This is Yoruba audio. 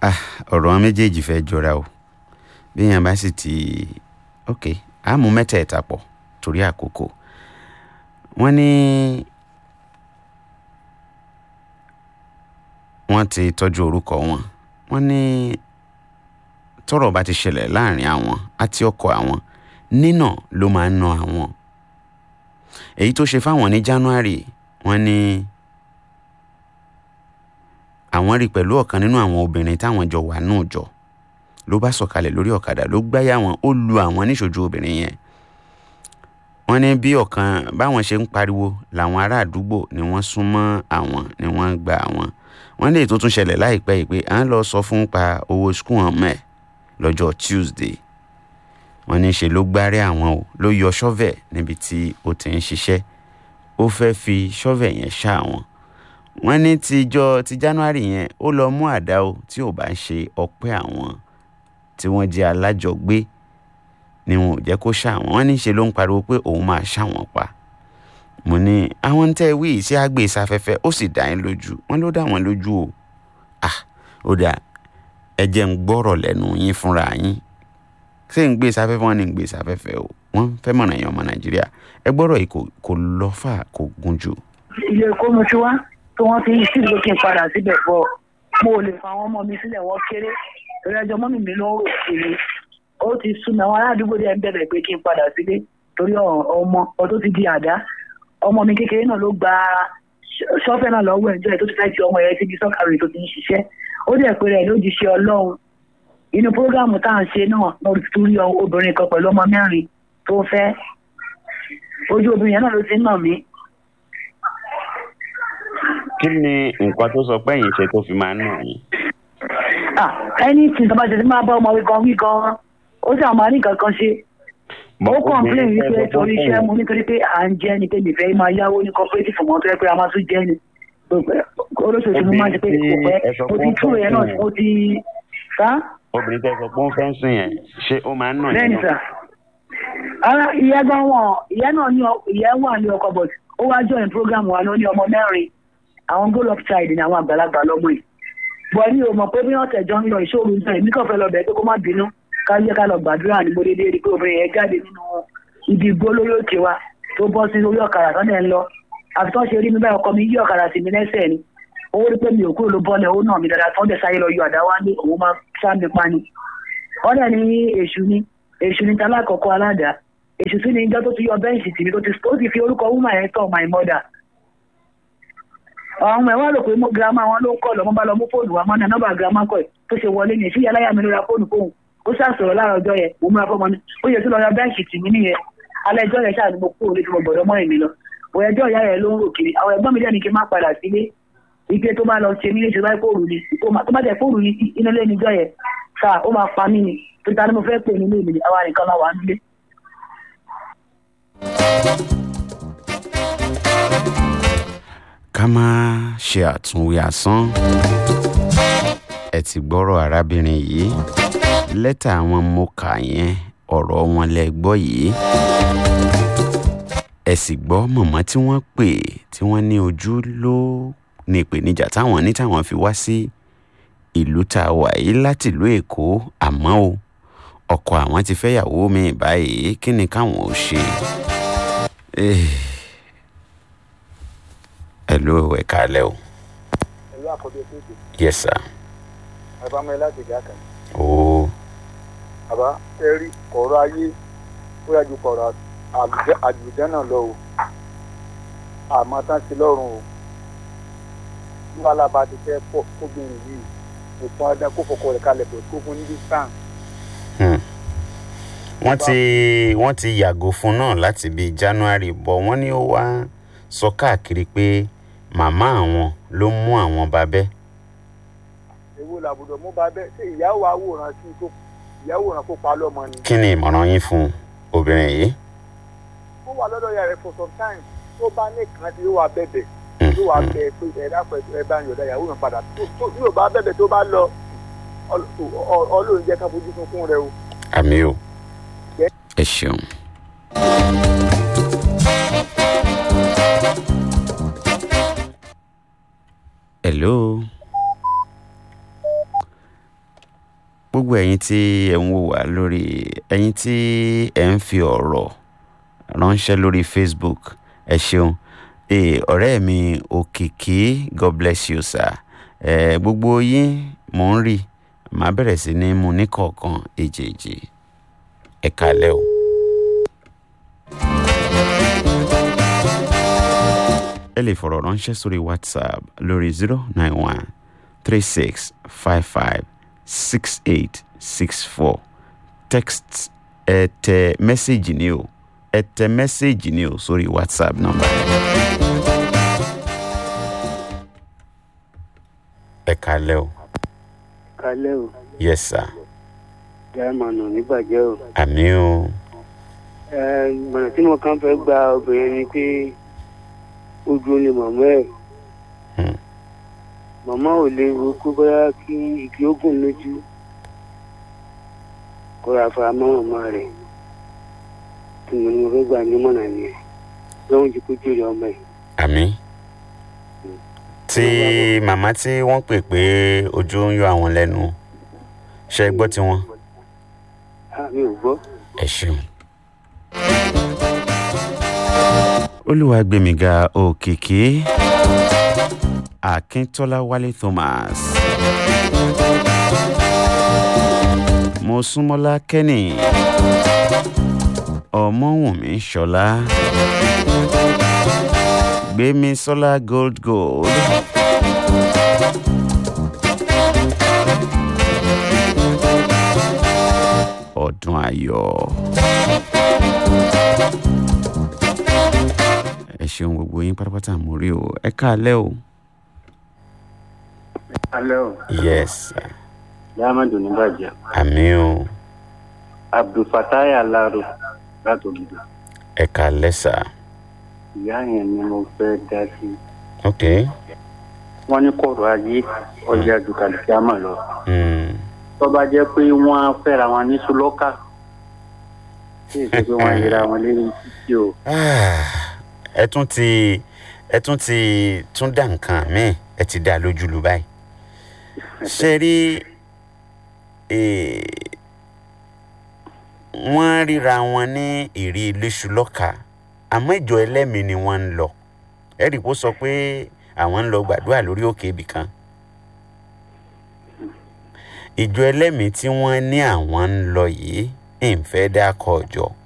ah ọ̀rọ̀ wọn méjèèjì fẹ́ jọra o bí èèyàn bá sì ti ok á mú mẹ́tẹ̀ẹ̀ta pọ̀ torí àkókò wọ́n ní wọ́n ti tọ́jú orúkọ wọn wọ́n ní tọ́rọ̀ bá ti ṣẹlẹ̀ láàrin àwọn àti ọkọ àwọn nínà ló máa ń ná àwọn èyí tó ṣe fáwọn ní January wọ́n ní àwọn rí pẹ̀lú ọ̀kan nínú àwọn obìnrin táwọn jọ wà náà jọ ló bá sọ̀kalẹ̀ lórí ọ̀kadà ló gbáyà wọn ó lu àwọn níṣojú obìnrin yẹn wọ́n ní bí ọ̀kan báwọn ṣe ń pariwo làwọn ará àdúgbò ni wọ́n sún mọ́ àwọn ni wọ́n gba àwọn wọ́n lè tó tún ṣẹlẹ̀ láìpẹ́ yìí pé à ń lọ sọ fún pa owó skul hàn mẹ́ lọ́jọ́ Tuesday wọ́n ní ṣe ló gbárí àwọn o ló yọ ṣọ́vẹ̀ níbi tí ó ti ń ṣiṣẹ́ ó fẹ́ fi ṣọ́vẹ̀ yẹn ṣá àwọn wọ́n ní tijọ́ ti January yẹn ó lọ mú àdá o tí ò bá ń ṣe ọpẹ́ àwọn tí wọ́n jẹ́ alájọgbé ni wọn ò jẹ́ kó ṣá àwọn wọ́n ní ṣe ló ń pariwo pé òun máa ṣá wọn pa mo ní àwọn tẹ́ wí sí àgbè sáfẹ́fẹ́ ó sì dá yín lójú wọ́n ló dá wọn lójú o ah ó dà ẹ jẹ́ ń gbọ́rọ̀ lẹ́nu yín fúnra yín ṣé ń gbé sáfẹ́fẹ́ wọn ni ń gbé sáfẹ́fẹ́ o wọ́n fẹ́ mọ̀nà èèyàn ọmọ Nàìjíríà ẹ gbọ́rọ̀ yìí kò lọ fà kò gùn jù. ilé ẹ̀kọ́ mo ti wá tí wọ́n ti ń sí ìlú kí n padà síbẹ̀ bọ̀ mo ò lè fa àwọn ọmọ mi sílẹ̀ wọ́n kéré torí ẹjọ́ mọ́mì mi ló ń rò kiri ó ti sún mi àwọn aládùúgbò dẹ̀ ń bẹ̀rẹ̀ pé kí n padà sílé torí ọmọ ọdún ti di àdá ọmọ mi kékeré náà ló gba ṣọ́fẹ́ náà lọ́wọ́ ẹ̀jọ́ ẹ̀ tó ti fẹ́ ti ọmọ yẹn síbi sọ́kàwé tó ti ń ṣiṣẹ́ ó dẹ̀ pé rẹ̀ ló di ṣe ọlọ́run inú prógámù tá à ń ṣe náà lórí torí obìnrin kan pẹ̀lú ọmọ mẹ́rin tó fẹ́ ojú obìnrin yẹn náà ló ti ń nà mí. kí ni nǹkan tó sọ pé ẹ̀yin ṣe tó fi máa ń nà yín. ẹni tí ìjọba jẹ ti máa bá ọmọ wí gan wí gan ó sì àwọn máa ní nǹkan kan ṣe ó kọ̀ǹpléìn wípé torí iṣẹ́ mu nítorí pé à ń jẹ́ ni pé nìfẹ́ máa yáwó ní cooperative mọ́ tó yẹ pé a máa tún jẹ́ ni olóṣèlú mo máa ń ṣe pé kò pẹ́ mo ti túrò yẹn náà mo ti sá. obìnrin tẹ sọ pé ó fẹ́ sùn yẹn ṣé ó máa ń nà yín. bẹ́ẹ̀ni sà ara ìyá gan wọn ìyá náà ní ìyá wà ní ọkọ but ó wá join program wa ló ní ọmọ mẹ́rin àwọn goal up child ni àwọn àgbàlagbà lọ́mọ yìí bọ̀ ní o mọ̀ pé bí wọ́n tẹ̀jọ́ ń lọ ìṣòro náà èmi kàn fẹ́ lọ bẹ̀ẹ́ pé kó má bínú ká yẹ ká lọ gbàdúrà ní gbódédé rí pé obìnrin yẹn jáde nínú ibi igbó lórí òkè wa tó bọ́ sí orí ọ̀kadà tó dẹ̀ ń lọ àfi tó ṣe rí mi báyìí ọkọ mi yí ọ̀kadà sí mi lẹ́sẹ̀ ni owó rí pé mi ò kúrò ló bọ́lẹ̀ owó náà mi dáadáa tó ń dẹ̀ sáyé lọ yọ àdá wá ní òun máa sá mi pa ni wọ́n dẹ̀ ní èṣù ni èṣù ni talákọ̀ọ́kọ́ aládàá èṣù sí ni ijọ́ tó ti yọ bẹ́ǹsì tì mí tó ti fi orúkọ wúmà yẹn tọ̀ my mother àwọn ọmọ ẹ wá rò pé girama wọn ló ń kọ lọmọ bá lọ mú fóònù wa mọ náà nọ́mbà girama kọ ẹ tó ṣe wọlé ní ìṣíyà láyà mi ló ra fóònù fóònù ó ṣàṣọrọ lára ọjọ́ yẹn mo múra fọmọ ní ó yẹ kí lọ ra bẹ́ǹkì tì mí nìyẹn alẹ́ ẹjọ́ yẹn ṣáà ni mo kúrò létí mo gbọ́dọ̀ mọ́ èmi lọ bò ẹjọ́ ìyá yẹn ló ń rò kiri àwọn ẹ̀gbọ́n mi dẹ́ni kí n má padà sílé ike tó bá lọ ṣe mí léṣe báyìí fóònù ni tó bá jẹ fóònù yìí inú ilé níjọ́ yẹn sáà ó máa pa mí ni títa ni mo fẹ́ pè nílé mi àwa nìkan la wà nílé. ká má ṣe àtúnwí asán ẹ ti gbọ́rọ̀ arábìnrin yìí lẹ́tà àwọn mo kà yẹn ọ̀rọ̀ wọn lẹ gbọ́ yìí ẹ sì gbọ́ mọ̀mọ́ tí wọ́n pè tí wọ́n ní ojú ló ní ìpèníjà táwọn ní táwọn fi wá sí ìlú tá a wà yìí láti ìlú èkó àmọ́ o ọkọ àwọn ti fẹ́yàwó mi báyìí kí ni káwọn ò ṣe. Hello, ẹ káalẹ́ o. Hello, àkọ́bí ẹ̀kọ́ èdè. Yes, sir. Bàbá mi láti ìjà kan. Oo. Bàbá ẹ rí ọ̀rọ̀ ayé ó yà ju kọ̀rọ̀ àjùjẹ́ náà lọ o. Àmọ́ tán sí lọ́rùn o. Bí wàhálà bá ti fẹ́ pọ̀ kóbìnrin yìí, kò pọn ọdún kó fọkọ rẹ̀ kalẹ̀ pẹ̀ kó fún ní distance. Wọ́n ti wọ́n ti yàgò fún náà láti bíi January bọ̀ wọ́n ní ó wá sọ káàkiri pé màmá àwọn ló mú àwọn babẹ́. èwo làbùdọ̀ mú babẹ́ ṣé ìyàwó àwòrán sí kó ìyàwó ràn kó pa lọ́mọ ni. kí ni ìmọ̀ràn yín fún obìnrin yìí. ó wà lọ́dọ̀ ìyá rẹ̀ for some time tó bá nìkan tí ó wà bẹ̀bẹ̀ tó wà bẹ̀ pé ẹ̀dá pẹ̀lú ẹ bá ń yọ̀dá ìyàwó rẹ̀ padà tó yóò bá bẹ̀bẹ̀ tó bá lọ ọlọ́run jẹ́ ká fojú sunkún rẹ o. àmì o ẹ ṣeun. hello gbogbo ẹ̀yin tí ẹ̀ ń wò wá lórí ẹ̀yin tí ẹ̀ ń fi ọ̀rọ̀ ránṣẹ́ lórí facebook ẹ ṣeun ee ọ̀rẹ́ mi òkìkí god bless you sir ẹ gbogbo yín mò ń rí màá bẹ̀rẹ̀ sí ní mu ní kọ̀ọ̀kan èjèèjì ẹ kálẹ́ o. ẹ lè fọ̀rọ̀ ránṣẹ́ sórí whatsapp lórí zero nine one three six five five six eight six four text ẹ tẹ mẹ́sẹ̀gì ni o ẹ tẹ mẹ́sẹ̀gì ni o sórí whatsapp nọ́mbà. ẹ kálẹ́ o kalẹ́ o yes sir jáàmánù níbàjẹ́ o. àmì o ẹ ìmọ̀ràn tí mo kàn fẹ́ gba obìnrin ni pé ojú ni màmá ẹ̀. Hmm. màmá ò lè wo kó bóyá kí igi ogun lójú kó ra fara mọ́ màmá rẹ̀ tí mo ní mo fẹ́ gbà nímọ̀ràn nìyẹn lọ́wọ́n ti kó jèrè ọmọ ẹ̀. àmì tí màmá tí wọ́n pè pé ojú ń yọ àwọn lẹ́nu ṣe é gbọ́ tiwọn àmì ò gbọ́. ẹ ṣeun. olúwàgbẹ̀míga òkìkí akíntọ́lá wálé thomas mọ́súnmọ́lá kẹ́nì ọmọwùnmí ṣọlá gbémisọ́lá gold gold. ọdún ayọ̀. ẹ ṣeun gbogbo yín pátápátá mo rí o ẹ káalẹ́ o. alẹ́ o yes sir. jáàmánù níbàjẹ́ àmì o abdulfatai alaro láti ògidì ẹ káalẹ́ sà. ìyá yẹn ni mo fẹ́ dá sí ok. wọ́n ní kọ̀rọ̀ ayé ọjà ju kàlùkìámà lọ. Mm. tó bá jẹ́ pé wọ́n á fẹ́ra wọn ní sùlọ́kà tí èsì pé wọ́n yẹra wọn lérí títí o. Ah, ẹ tún ti ẹ tún ti tún dá nǹkan míì ẹ ti dá lójú lu báyìí ṣe rí eh, wọ́n ríra wọn ní ìrí iléṣu lọ́ka àmọ́ ìjọ ẹlẹ́mìí ni wọ́n ń lọ ẹ̀rí kó sọ pé àwọn ń lọ gbàdúrà lórí òkè ibì kan ìjọ ẹlẹ́mìí tí wọ́n ní àwọn ń lọ yìí ń fẹ́ dákọ̀ ọjọ́